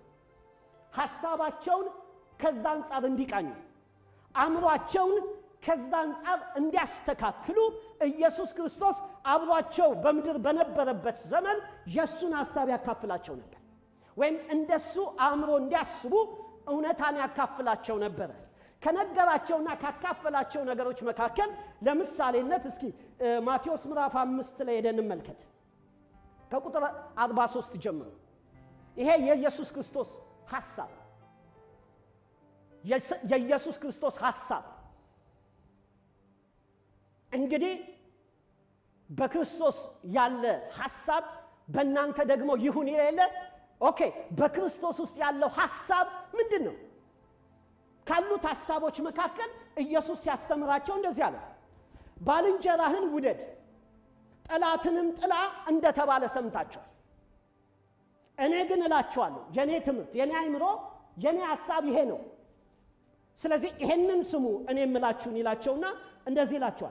ሐሳባቸውን ከዛ አንጻር እንዲቃኙ አእምሯቸውን ከዛ አንጻር እንዲያስተካክሉ ኢየሱስ ክርስቶስ አብሯቸው በምድር በነበረበት ዘመን የእሱን ሐሳብ ያካፍላቸው ነበር። ወይም እንደሱ አእምሮ እንዲያስቡ እውነታን ያካፍላቸው ነበረ። ከነገራቸውና ካካፈላቸው ነገሮች መካከል ለምሳሌነት እስኪ ማቴዎስ ምዕራፍ አምስት ላይ ሄደን እንመልከት። ከቁጥር 43 ጀምሮ ይሄ የኢየሱስ ክርስቶስ ሐሳብ የኢየሱስ ክርስቶስ ሐሳብ እንግዲህ በክርስቶስ ያለ ሐሳብ በእናንተ ደግሞ ይሁን የሌለ ኦኬ በክርስቶስ ውስጥ ያለው ሐሳብ ምንድን ነው ካሉት ሐሳቦች መካከል ኢየሱስ ሲያስተምራቸው እንደዚህ አለ ባልንጀራህን ውደድ ጠላትንም ጥላ እንደተባለ ሰምታችኋል እኔ ግን እላችኋለሁ የእኔ ትምህርት የእኔ አይምሮ የእኔ ሐሳብ ይሄ ነው ስለዚህ ይሄንን ስሙ እኔ የምላችሁን ይላቸውና እንደዚህ ይላችኋል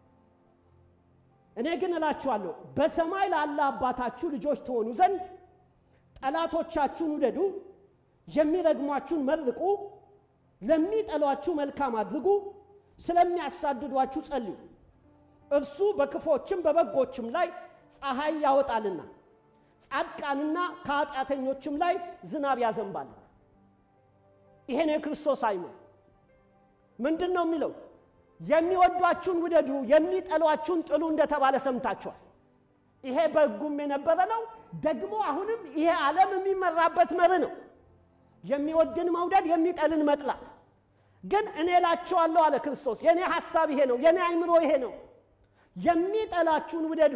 እኔ ግን እላችኋለሁ በሰማይ ላለ አባታችሁ ልጆች ትሆኑ ዘንድ ጠላቶቻችሁን ውደዱ፣ የሚረግሟችሁን መርቁ፣ ለሚጠሏችሁ መልካም አድርጉ፣ ስለሚያሳድዷችሁ ጸልዩ። እርሱ በክፎችም በበጎችም ላይ ፀሐይ ያወጣልና ጻድቃንና ከኃጢአተኞችም ላይ ዝናብ ያዘንባል። ይሄ ነው የክርስቶስ አይምሮ። ምንድን ነው የሚለው? የሚወዷችሁን ውደዱ፣ የሚጠሏችሁን ጥሉ እንደተባለ ሰምታችኋል። ይሄ በሕጉም የነበረ ነው። ደግሞ አሁንም ይሄ ዓለም የሚመራበት መርህ ነው። የሚወድን መውደድ፣ የሚጠልን መጥላት። ግን እኔ እላችኋለሁ አለ ክርስቶስ፣ የእኔ ሐሳብ ይሄ ነው፣ የእኔ አይምሮ ይሄ ነው። የሚጠላችሁን ውደዱ፣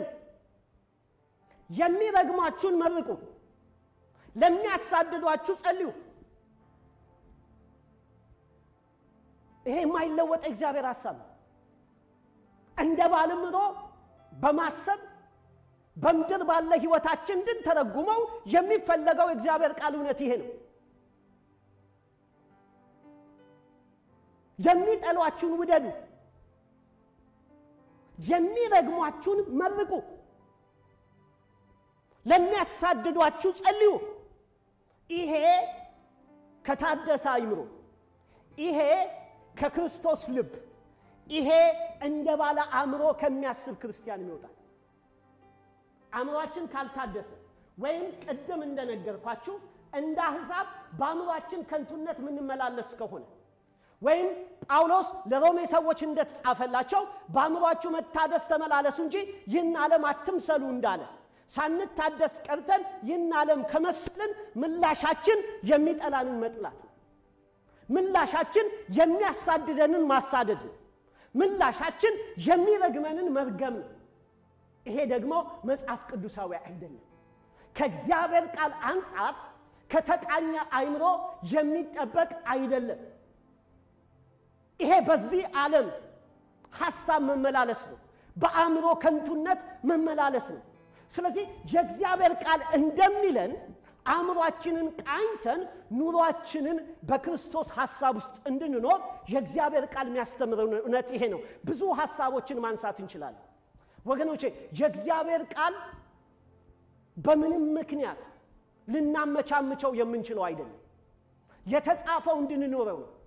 የሚረግሟችሁን መርቁ፣ ለሚያሳድዷችሁ ጸልዩ። ይሄ የማይለወጥ እግዚአብሔር ሐሳብ ነው። እንደ ባለምሮ በማሰብ በምድር ባለ ሕይወታችን እንድንተረጉመው የሚፈለገው የእግዚአብሔር ቃል እውነት ይሄ ነው። የሚጠሏችሁን ውደዱ፣ የሚረግሟችሁን መርቁ፣ ለሚያሳድዷችሁ ጸልዩ። ይሄ ከታደሰ አይምሮ፣ ይሄ ከክርስቶስ ልብ፣ ይሄ እንደ ባለ አእምሮ ከሚያስብ ክርስቲያን ይወጣል። አእምሯችን ካልታደሰ ወይም ቅድም እንደነገርኳችሁ እንደ አሕዛብ በአእምሯችን ከንቱነት የምንመላለስ ከሆነ ወይም ጳውሎስ ለሮሜ ሰዎች እንደተጻፈላቸው በአእምሯችሁ መታደስ ተመላለሱ እንጂ ይህን ዓለም አትምሰሉ እንዳለ ሳንታደስ ቀርተን ይህን ዓለም ከመሰልን ምላሻችን የሚጠላንን መጥላት ነው። ምላሻችን የሚያሳድደንን ማሳደድ ነው። ምላሻችን የሚረግመንን መርገም ነው። ይሄ ደግሞ መጽሐፍ ቅዱሳዊ አይደለም። ከእግዚአብሔር ቃል አንጻር ከተቃኘ አይምሮ የሚጠበቅ አይደለም። ይሄ በዚህ ዓለም ሐሳብ መመላለስ ነው። በአእምሮ ከንቱነት መመላለስ ነው። ስለዚህ የእግዚአብሔር ቃል እንደሚለን አእምሯችንን ቃኝተን ኑሯችንን በክርስቶስ ሐሳብ ውስጥ እንድንኖር የእግዚአብሔር ቃል የሚያስተምረው እውነት ይሄ ነው። ብዙ ሐሳቦችን ማንሳት እንችላለን ወገኖቼ። የእግዚአብሔር ቃል በምንም ምክንያት ልናመቻምቸው የምንችለው አይደለም። የተጻፈው እንድንኖረው ነው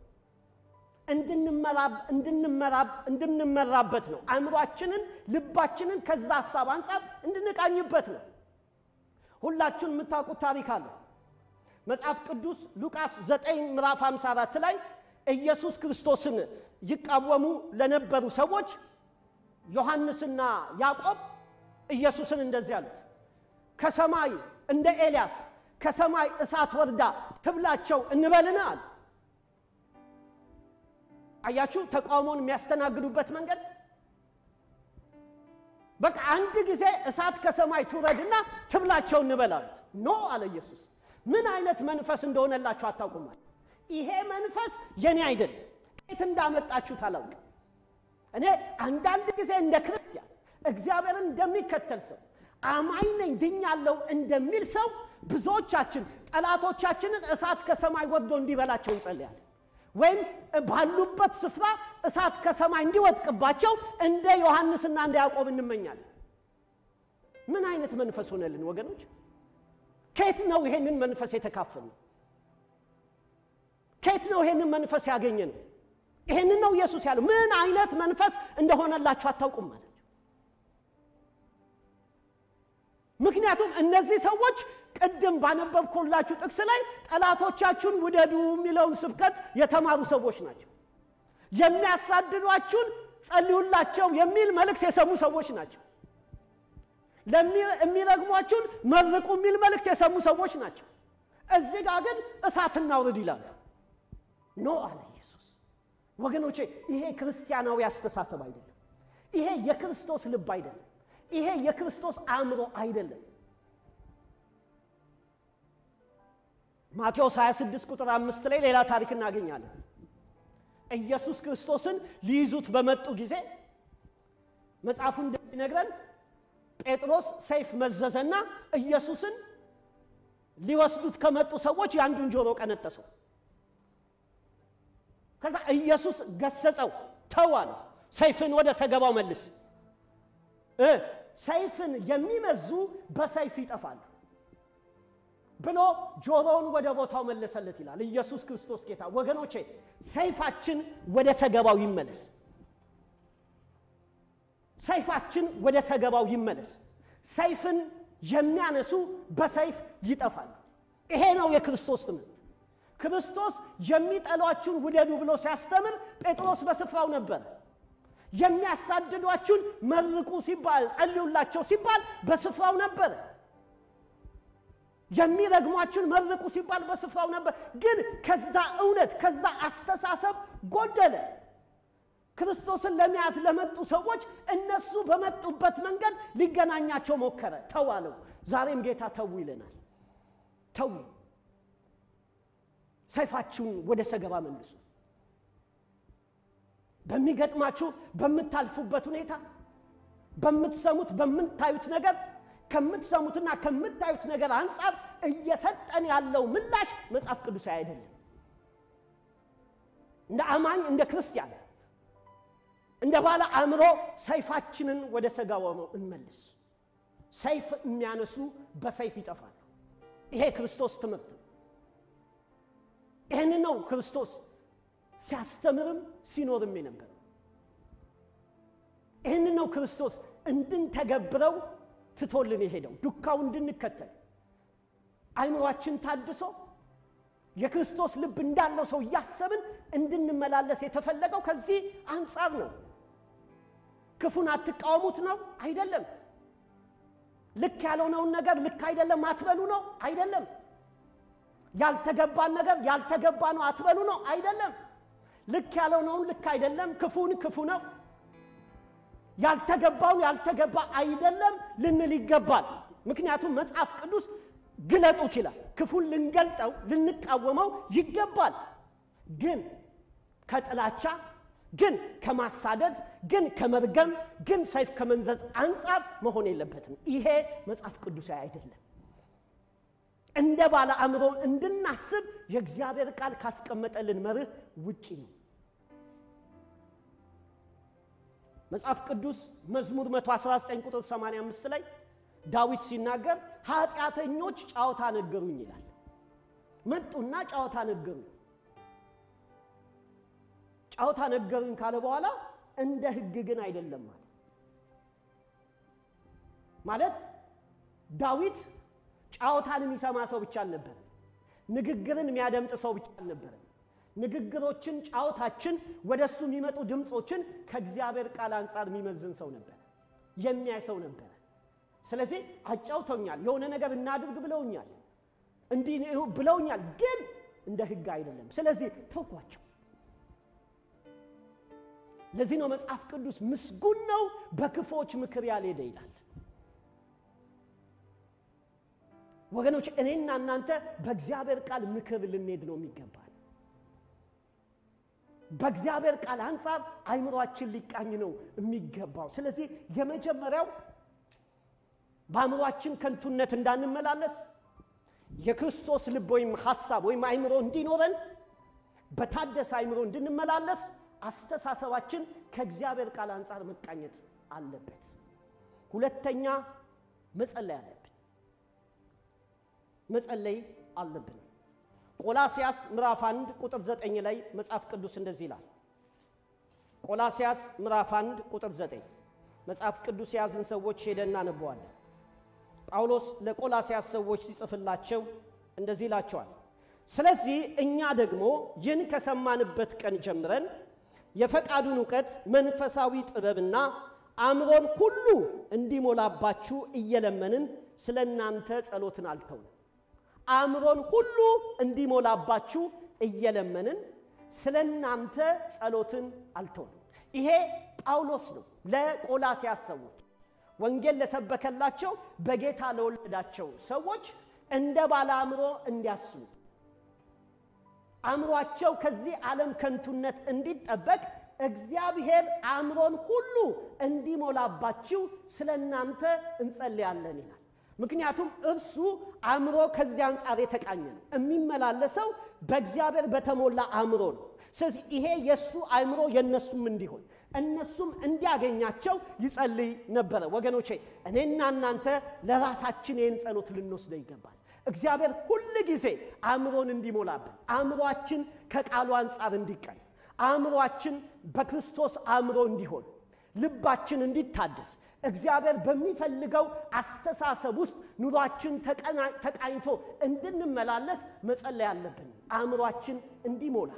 እንድንመራበት ነው። አእምሯችንን፣ ልባችንን ከዛ ሀሳብ አንጻር እንድንቃኝበት ነው። ሁላችሁን የምታውቁት ታሪክ አለ። መጽሐፍ ቅዱስ ሉቃስ 9 ምዕራፍ 54 ላይ ኢየሱስ ክርስቶስን ይቃወሙ ለነበሩ ሰዎች ዮሐንስና ያዕቆብ ኢየሱስን እንደዚህ አሉት፣ ከሰማይ እንደ ኤልያስ ከሰማይ እሳት ወርዳ ትብላቸው እንበልን አሉ። አያችሁ፣ ተቃውሞን የሚያስተናግዱበት መንገድ። በቃ አንድ ጊዜ እሳት ከሰማይ ትውረድና ትብላቸው እንበል አሉት። ኖ አለ ኢየሱስ። ምን አይነት መንፈስ እንደሆነላችሁ አታውቁም አለ። ይሄ መንፈስ የኔ አይደለም፣ ከየት እንዳመጣችሁት አላውቅም። እኔ አንዳንድ ጊዜ እንደ ክርስቲያን እግዚአብሔርን እንደሚከተል ሰው አማኝ ነኝ ድኛለሁ እንደሚል ሰው ብዙዎቻችን ጠላቶቻችንን እሳት ከሰማይ ወርዶ እንዲበላቸው እንጸልያለን። ወይም ባሉበት ስፍራ እሳት ከሰማይ እንዲወጥቅባቸው እንደ ዮሐንስና እንደ ያዕቆብ እንመኛለን። ምን አይነት መንፈስ ሆነልን ወገኖች? ከየት ነው ይሄንን መንፈስ የተካፈልነው? ከየት ነው ይሄንን መንፈስ ያገኘነው? ይሄንን ነው ኢየሱስ ያለው። ምን አይነት መንፈስ እንደሆነላችሁ አታውቁም ማለት ምክንያቱም እነዚህ ሰዎች ቅድም ባነበብኩላችሁ ጥቅስ ላይ ጠላቶቻችሁን ውደዱ የሚለውን ስብከት የተማሩ ሰዎች ናቸው። የሚያሳድዷችሁን ጸልዩላቸው የሚል መልእክት የሰሙ ሰዎች ናቸው። የሚረግሟችሁን መርቁ የሚል መልእክት የሰሙ ሰዎች ናቸው። እዚህ ጋር ግን እሳት እናውርድ ይላሉ። ኖ አለ ኢየሱስ። ወገኖቼ ይሄ ክርስቲያናዊ አስተሳሰብ አይደለም። ይሄ የክርስቶስ ልብ አይደለም። ይሄ የክርስቶስ አእምሮ አይደለም። ማቴዎስ 26 ቁጥር አምስት ላይ ሌላ ታሪክ እናገኛለን። ኢየሱስ ክርስቶስን ሊይዙት በመጡ ጊዜ መጽሐፉ እንደሚነግረን ጴጥሮስ ሰይፍ መዘዘና ኢየሱስን ሊወስዱት ከመጡ ሰዎች የአንዱን ጆሮ ቀነጠሰው። ከዛ ኢየሱስ ገሰጸው፣ ተው አለው። ሰይፍን ወደ ሰገባው መልስ ሰይፍን የሚመዙ በሰይፍ ይጠፋሉ ብሎ ጆሮውን ወደ ቦታው መለሰለት ይላል ኢየሱስ ክርስቶስ ጌታ። ወገኖቼ ሰይፋችን ወደ ሰገባው ይመለስ። ሰይፋችን ወደ ሰገባው ይመለስ። ሰይፍን የሚያነሱ በሰይፍ ይጠፋሉ። ይሄ ነው የክርስቶስ ትምህርት። ክርስቶስ የሚጠሏችሁን ውደዱ ብሎ ሲያስተምር ጴጥሮስ በስፍራው ነበር። የሚያሳድዷችሁን መርቁ ሲባል ጸልዩላቸው ሲባል በስፍራው ነበር። የሚረግሟችሁን መርቁ ሲባል በስፍራው ነበር። ግን ከዛ እውነት ከዛ አስተሳሰብ ጎደለ። ክርስቶስን ለመያዝ ለመጡ ሰዎች እነሱ በመጡበት መንገድ ሊገናኛቸው ሞከረ። ተው አለው። ዛሬም ጌታ ተው ይለናል። ተው፣ ሰይፋችሁን ወደ ሰገባ መልሱ። በሚገጥማችሁ በምታልፉበት ሁኔታ በምትሰሙት በምታዩት ነገር ከምትሰሙትና ከምታዩት ነገር አንጻር እየሰጠን ያለው ምላሽ መጽሐፍ ቅዱሳዊ አይደለም። እንደ አማኝ እንደ ክርስቲያን እንደ ባለ አእምሮ ሰይፋችንን ወደ ሰጋው እንመልስ። ሰይፍ የሚያነሱ በሰይፍ ይጠፋሉ። ይሄ ክርስቶስ ትምህርት ነው። ይህን ነው ክርስቶስ ሲያስተምርም ሲኖርም የነበረው። ይህን ነው ክርስቶስ እንድንተገብረው ትቶልን የሄደው ዱካው እንድንከተል አይምሯችን ታድሶ የክርስቶስ ልብ እንዳለው ሰው እያሰብን እንድንመላለስ የተፈለገው ከዚህ አንጻር ነው። ክፉን አትቃወሙት ነው አይደለም። ልክ ያልሆነውን ነገር ልክ አይደለም አትበሉ ነው አይደለም። ያልተገባን ነገር ያልተገባ ነው አትበሉ ነው አይደለም። ልክ ያልሆነውን ልክ አይደለም፣ ክፉን ክፉ ነው፣ ያልተገባውን ያልተገባ አይደለም ልንል ይገባል። ምክንያቱም መጽሐፍ ቅዱስ ግለጡት ይላል። ክፉን ልንገልጠው ልንቃወመው ይገባል። ግን ከጥላቻ ግን ከማሳደድ ግን ከመርገም ግን ሰይፍ ከመንዘዝ አንጻር መሆን የለበትም። ይሄ መጽሐፍ ቅዱሳዊ አይደለም። እንደ ባለ አእምሮ እንድናስብ የእግዚአብሔር ቃል ካስቀመጠልን መርህ ውጪ ነው። መጽሐፍ ቅዱስ መዝሙር 119 ቁጥር 85 ላይ ዳዊት ሲናገር ኃጢአተኞች ጨዋታ ነገሩኝ ይላል። መጡና ጨዋታ ነገሩኝ። ጨዋታ ነገሩኝ ካለ በኋላ እንደ ሕግ ግን አይደለም ማለት ማለት ዳዊት ጨዋታን የሚሰማ ሰው ብቻ አልነበረም። ንግግርን የሚያደምጥ ሰው ብቻ አልነበረም። ንግግሮችን፣ ጨዋታችን፣ ወደ እሱ የሚመጡ ድምፆችን ከእግዚአብሔር ቃል አንጻር የሚመዝን ሰው ነበር፣ የሚያይ ሰው ነበረ። ስለዚህ አጫውተውኛል፣ የሆነ ነገር እናድርግ ብለውኛል፣ እንዲህ ብለውኛል፣ ግን እንደ ሕግ አይደለም። ስለዚህ ተውኳቸው። ለዚህ ነው መጽሐፍ ቅዱስ ምስጉን ነው በክፎች ምክር ያልሄደ ይላል። ወገኖች እኔና እናንተ በእግዚአብሔር ቃል ምክር ልንሄድ ነው የሚገባል። በእግዚአብሔር ቃል አንጻር አይምሯችን ሊቃኝ ነው የሚገባው። ስለዚህ የመጀመሪያው በአእምሯችን ከንቱነት እንዳንመላለስ የክርስቶስ ልብ ወይም ሐሳብ ወይም አይምሮ እንዲኖረን በታደሰ አይምሮ እንድንመላለስ አስተሳሰባችን ከእግዚአብሔር ቃል አንጻር መቃኘት አለበት። ሁለተኛ መጸለይ አለብን። መጸለይ አለብን። ቆላሲያስ ምዕራፍ 1 ቁጥር 9 ላይ መጽሐፍ ቅዱስ እንደዚህ ይላል። ቆላሲያስ ምዕራፍ 1 ቁጥር 9 መጽሐፍ ቅዱስ የያዝን ሰዎች ሄደን እናነበዋለን። ጳውሎስ ለቆላሲያስ ሰዎች ሲጽፍላቸው እንደዚህ ይላቸዋል። ስለዚህ እኛ ደግሞ ይህን ከሰማንበት ቀን ጀምረን የፈቃዱን እውቀት መንፈሳዊ ጥበብና አእምሮን ሁሉ እንዲሞላባችሁ እየለመንን ስለ እናንተ ጸሎትን አልተውንም። አእምሮን ሁሉ እንዲሞላባችሁ እየለመንን ስለ እናንተ ጸሎትን አልተውንም። ይሄ ጳውሎስ ነው ለቆላሲያስ ሰዎች ወንጌል ለሰበከላቸው በጌታ ለወለዳቸው ሰዎች እንደ ባለ አእምሮ እንዲያስቡ አእምሯቸው ከዚህ ዓለም ከንቱነት እንዲጠበቅ እግዚአብሔር አእምሮን ሁሉ እንዲሞላባችሁ ስለ እናንተ እንጸልያለን ይላል። ምክንያቱም እርሱ አእምሮ ከዚህ አንጻር የተቃኘ ነው። የሚመላለሰው በእግዚአብሔር በተሞላ አእምሮ ነው። ስለዚህ ይሄ የእሱ አእምሮ የእነሱም እንዲሆን እነሱም እንዲያገኛቸው ይጸልይ ነበረ። ወገኖቼ እኔና እናንተ ለራሳችን ይህን ጸሎት ልንወስደው ይገባል። እግዚአብሔር ሁል ጊዜ አእምሮን እንዲሞላብን፣ አእምሯችን ከቃሉ አንጻር እንዲቀኝ፣ አእምሯችን በክርስቶስ አእምሮ እንዲሆን፣ ልባችን እንዲታደስ፣ እግዚአብሔር በሚፈልገው አስተሳሰብ ውስጥ ኑሯችን ተቃኝቶ እንድንመላለስ መጸለይ አለብን፣ አእምሯችን እንዲሞላ።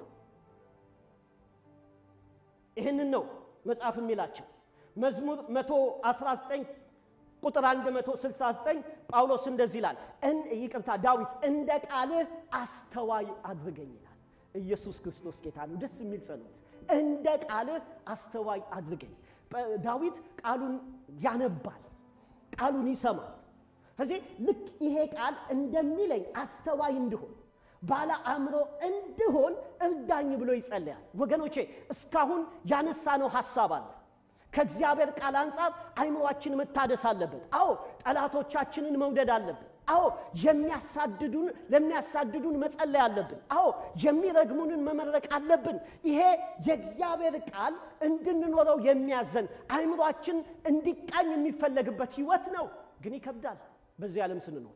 ይህንን ነው መጽሐፍ የሚላቸው። መዝሙር 119 ቁጥር 169 ጳውሎስ እንደዚህ ይላል፣ ይቅርታ ዳዊት እንደ ቃልህ አስተዋይ አድርገኝ ይላል። ኢየሱስ ክርስቶስ ጌታ ነው። ደስ የሚል ጸሎት። እንደ ቃልህ አስተዋይ አድርገኝ። ዳዊት ቃሉን ያነባል፣ ቃሉን ይሰማል። ከዚህ ልክ ይሄ ቃል እንደሚለኝ አስተዋይ እንድሆን ባለ አእምሮ እንድሆን እርዳኝ ብሎ ይጸለያል። ወገኖቼ እስካሁን ያነሳነው ሐሳብ አለ። ከእግዚአብሔር ቃል አንጻር አይምሯችን መታደስ አለበት። አዎ ጠላቶቻችንን መውደድ አለብን። አዎ የሚያሳድዱን ለሚያሳድዱን መጸለይ አለብን። አዎ የሚረግሙንን መመረቅ አለብን። ይሄ የእግዚአብሔር ቃል እንድንኖረው የሚያዘን አይምሯችን እንዲቃኝ የሚፈለግበት ህይወት ነው። ግን ይከብዳል። በዚህ ዓለም ስንኖር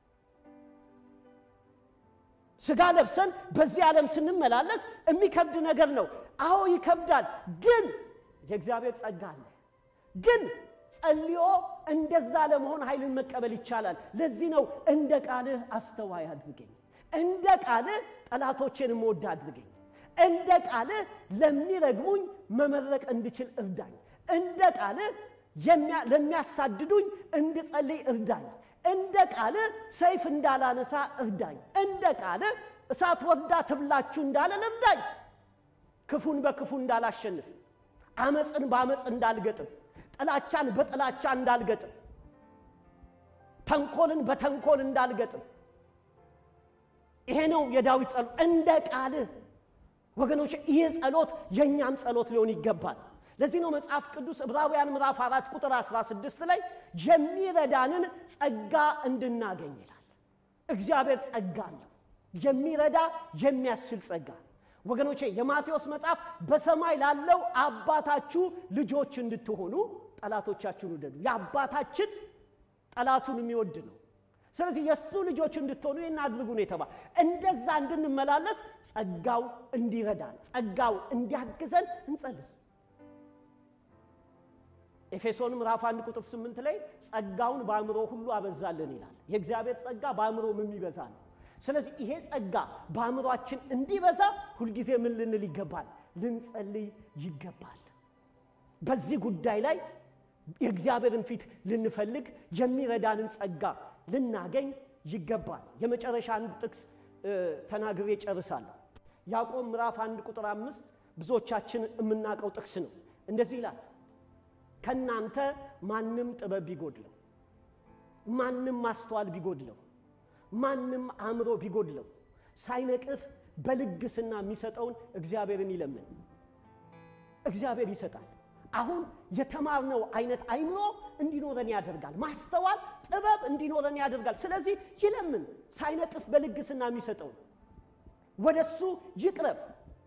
ስጋ ለብሰን በዚህ ዓለም ስንመላለስ የሚከብድ ነገር ነው። አዎ ይከብዳል። ግን የእግዚአብሔር ጸጋ አለ። ግን ጸልዮ እንደዛ ለመሆን ኃይልን መቀበል ይቻላል። ለዚህ ነው እንደ ቃልህ አስተዋይ አድርገኝ፣ እንደ ቃልህ ጠላቶቼን እምወድ አድርገኝ፣ እንደ ቃልህ ለሚረግሙኝ መመረቅ እንድችል እርዳኝ፣ እንደ ቃልህ ለሚያሳድዱኝ እንድጸልይ እርዳኝ፣ እንደ ቃልህ ሰይፍ እንዳላነሳ እርዳኝ፣ እንደ ቃልህ እሳት ወርዳ ትብላችሁ እንዳለን እርዳኝ፣ ክፉን በክፉ እንዳላሸንፍ፣ አመፅን በአመፅ እንዳልገጥም ጥላቻን በጥላቻ እንዳልገጥም ተንኮልን በተንኮል እንዳልገጥም። ይሄ ነው የዳዊት ጸሎት። እንደ ቃልህ ወገኖች፣ ይህ ጸሎት የእኛም ጸሎት ሊሆን ይገባል። ለዚህ ነው መጽሐፍ ቅዱስ ዕብራውያን ምዕራፍ አራት ቁጥር 16 ላይ የሚረዳንን ጸጋ እንድናገኝ ይላል። እግዚአብሔር ጸጋ አለው፣ የሚረዳ የሚያስችል ጸጋ ወገኖቼ የማቴዎስ መጽሐፍ በሰማይ ላለው አባታችሁ ልጆች እንድትሆኑ ጠላቶቻችሁን ውደዱ። የአባታችን ጠላቱን የሚወድ ነው። ስለዚህ የእሱ ልጆች እንድትሆኑ ይህን አድርጉ ነው የተባለ። እንደዛ እንድንመላለስ ጸጋው እንዲረዳን፣ ጸጋው እንዲያግዘን እንጸልይ። ኤፌሶን ምዕራፍ 1 ቁጥር 8 ላይ ጸጋውን በአእምሮ ሁሉ አበዛልን ይላል። የእግዚአብሔር ጸጋ በአእምሮም የሚበዛ ነው። ስለዚህ ይሄ ጸጋ በአእምሯችን እንዲበዛ ሁልጊዜ ምን ልንል ይገባል? ልንጸልይ ይገባል። በዚህ ጉዳይ ላይ የእግዚአብሔርን ፊት ልንፈልግ የሚረዳንን ጸጋ ልናገኝ ይገባል። የመጨረሻ አንድ ጥቅስ ተናግሬ ጨርሳለሁ። ያዕቆብ ምዕራፍ አንድ ቁጥር አምስት ብዙዎቻችን የምናውቀው ጥቅስ ነው። እንደዚህ ይላል፣ ከእናንተ ማንም ጥበብ ቢጎድለው፣ ማንም ማስተዋል ቢጎድለው ማንም አእምሮ ቢጎድለው ሳይነቅፍ በልግስና የሚሰጠውን እግዚአብሔርን ይለምን። እግዚአብሔር ይሰጣል። አሁን የተማርነው አይነት አይምሮ እንዲኖረን ያደርጋል። ማስተዋል፣ ጥበብ እንዲኖረን ያደርጋል። ስለዚህ ይለምን፣ ሳይነቅፍ በልግስና የሚሰጠውን ወደ እሱ ይቅረብ፣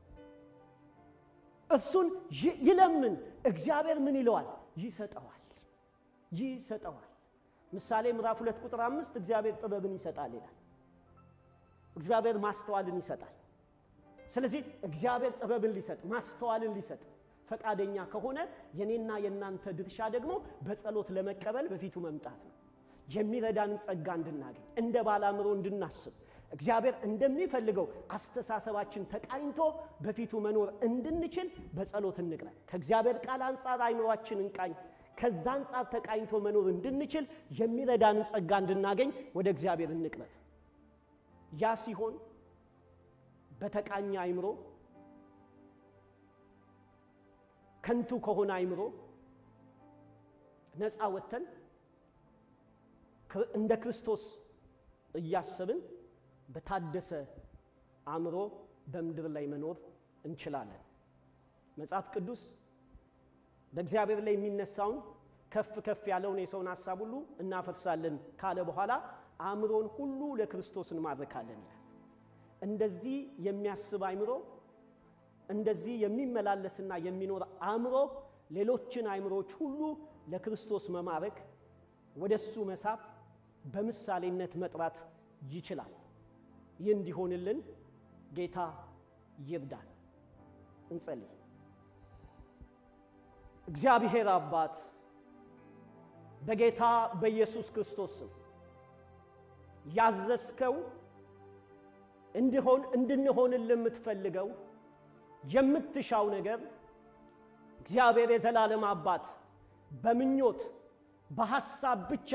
እርሱን ይለምን። እግዚአብሔር ምን ይለዋል? ይሰጠዋል፣ ይሰጠዋል። ምሳሌ ምዕራፍ ሁለት ቁጥር አምስት እግዚአብሔር ጥበብን ይሰጣል ይላል። እግዚአብሔር ማስተዋልን ይሰጣል። ስለዚህ እግዚአብሔር ጥበብን ሊሰጥ ማስተዋልን ሊሰጥ ፈቃደኛ ከሆነ የኔና የእናንተ ድርሻ ደግሞ በጸሎት ለመቀበል በፊቱ መምጣት ነው። የሚረዳንን ጸጋ እንድናገኝ እንደ ባላምሮ እንድናስብ እግዚአብሔር እንደሚፈልገው አስተሳሰባችን ተቃኝቶ በፊቱ መኖር እንድንችል በጸሎት እንቅረብ። ከእግዚአብሔር ቃል አንጻር አይምሯችን እንቃኝ። ከዛ አንጻር ተቃኝቶ መኖር እንድንችል የሚረዳንን ጸጋ እንድናገኝ ወደ እግዚአብሔር እንቅረብ። ያ ሲሆን በተቃኘ አይምሮ ከንቱ ከሆነ አይምሮ ነፃ ወጥተን እንደ ክርስቶስ እያሰብን በታደሰ አእምሮ በምድር ላይ መኖር እንችላለን። መጽሐፍ ቅዱስ በእግዚአብሔር ላይ የሚነሳውን ከፍ ከፍ ያለውን የሰውን ሐሳብ ሁሉ እናፈርሳለን ካለ በኋላ አእምሮን ሁሉ ለክርስቶስ እንማርካለን ይላል። እንደዚህ የሚያስብ አእምሮ እንደዚህ የሚመላለስና የሚኖር አእምሮ ሌሎችን አእምሮዎች ሁሉ ለክርስቶስ መማረክ ወደ እሱ መሳብ በምሳሌነት መጥራት ይችላል። ይህ እንዲሆንልን ጌታ ይርዳን። እንጸልይ። እግዚአብሔር አባት በጌታ በኢየሱስ ክርስቶስ ስም ያዘዝከው እንዲሆን እንድንሆንልህ የምትፈልገው የምትሻው ነገር እግዚአብሔር የዘላለም አባት በምኞት በሐሳብ ብቻ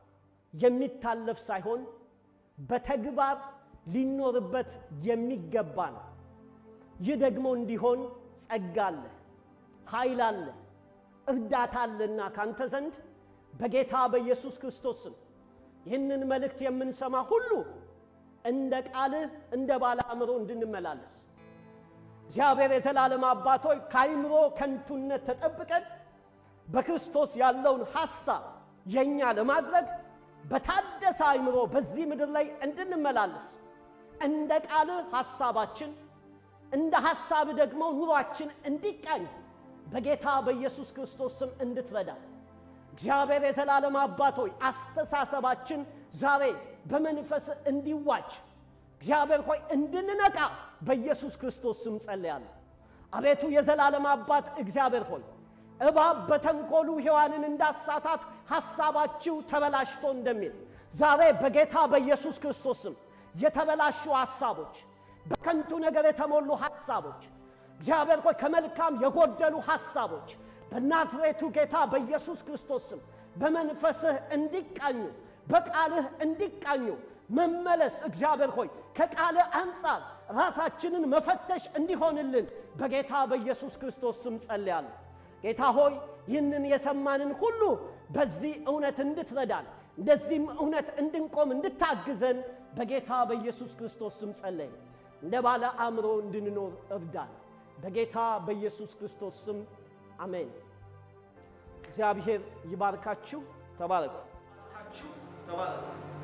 የሚታለፍ ሳይሆን በተግባር ሊኖርበት የሚገባ ነው። ይህ ደግሞ እንዲሆን ጸጋ አለ፣ ኃይል አለ፣ እርዳታ አለና ካንተ ዘንድ በጌታ በኢየሱስ ክርስቶስ ስም ይህንን መልእክት የምንሰማ ሁሉ እንደ ቃልህ እንደ ባለ አእምሮ እንድንመላለስ እግዚአብሔር የዘላለም አባቶች ከአይምሮ ከንቱነት ተጠብቀን በክርስቶስ ያለውን ሐሳብ የእኛ ለማድረግ በታደሰ አይምሮ በዚህ ምድር ላይ እንድንመላለስ እንደ ቃልህ ሐሳባችን እንደ ሐሳብ ደግሞ ኑሯችን እንዲቃኝ በጌታ በኢየሱስ ክርስቶስ ስም እንድትረዳ እግዚአብሔር የዘላለም አባቶች አስተሳሰባችን ዛሬ በመንፈስ እንዲዋጅ እግዚአብሔር ሆይ እንድንነቃ በኢየሱስ ክርስቶስ ስም ጸልያለሁ። አቤቱ የዘላለም አባት እግዚአብሔር ሆይ እባብ በተንኮሉ ሔዋንን እንዳሳታት ሐሳባችሁ ተበላሽቶ እንደሚል ዛሬ በጌታ በኢየሱስ ክርስቶስ ስም የተበላሹ ሐሳቦች፣ በከንቱ ነገር የተሞሉ ሐሳቦች እግዚአብሔር ሆይ ከመልካም የጎደሉ ሐሳቦች በናዝሬቱ ጌታ በኢየሱስ ክርስቶስ ስም በመንፈስህ እንዲቃኙ በቃልህ እንዲቃኙ መመለስ እግዚአብሔር ሆይ ከቃልህ አንጻር ራሳችንን መፈተሽ እንዲሆንልን በጌታ በኢየሱስ ክርስቶስ ስም ጸልያለሁ። ጌታ ሆይ ይህንን የሰማንን ሁሉ በዚህ እውነት እንድትረዳን እንደዚህም እውነት እንድንቆም እንድታግዘን በጌታ በኢየሱስ ክርስቶስ ስም ጸለይን። እንደ ባለ አእምሮ እንድንኖር እርዳን። በጌታ በኢየሱስ ክርስቶስ ስም አሜን። እግዚአብሔር ይባርካችሁ። ተባረኩ። ተባረኩ።